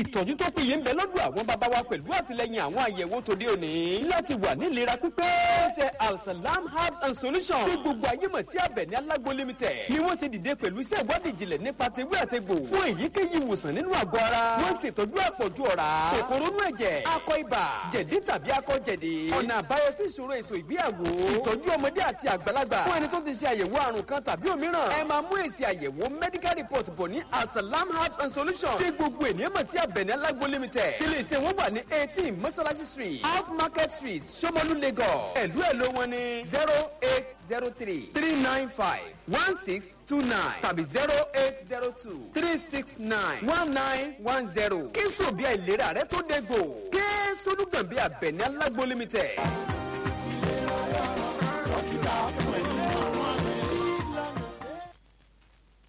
ìtọ́jú tó péye ń bẹ lọ́dọ̀ àwọn bàbá wa pẹ̀lú àtìlẹyìn àwọn àyẹ̀wò tòde òní láti wà ní ìlera pípé. ṣe alsalam herbs and solutions tí gbogbo ayé mọ̀ sí Àbẹ̀ní Alágbo limited ni wọ́n ṣe dìde pẹ̀lú iṣẹ́ ìwádìí ìjìnlẹ̀ nípa tewé àtegbò fún èyíkéyìí ìwòsàn nínú àgọ́ ara. wọ́n ṣètọ́jú àpọ̀jù ọ̀rá kòkòrò inú ẹ̀jẹ̀ akọ ibà jẹ̀dí tàbí akọ jẹ̀dí. ọ̀nà àbáyọ sí ìṣòro èso ìgbéyàwó ìtọ́jú ọmọdé àti àgbàlagbà fún ẹni tó ti ṣe àyẹ̀wò àrùn kan tàbí òmíràn. ẹ máa mú èsì àyẹ̀wò medical report bọ̀ ní alsalam herbs and solutions tí gbogbo ènìyàn mọ̀ sí Àbẹ̀ní Alágbo limited tí ilé iṣẹ́ wọn wà ní eighteen mọ́sálásí street off market street Ṣómólú Lagos ẹ̀lú ẹ̀lú wọn ní zero eight zero three three nine five one six two nine tàbí zero eight zero two three six nine one nine one zero kí sòbí àìlera rẹ tó dégbò kí solúgbọ̀n bí Àbẹ̀ní Alágbo limited. dókítà fún ẹ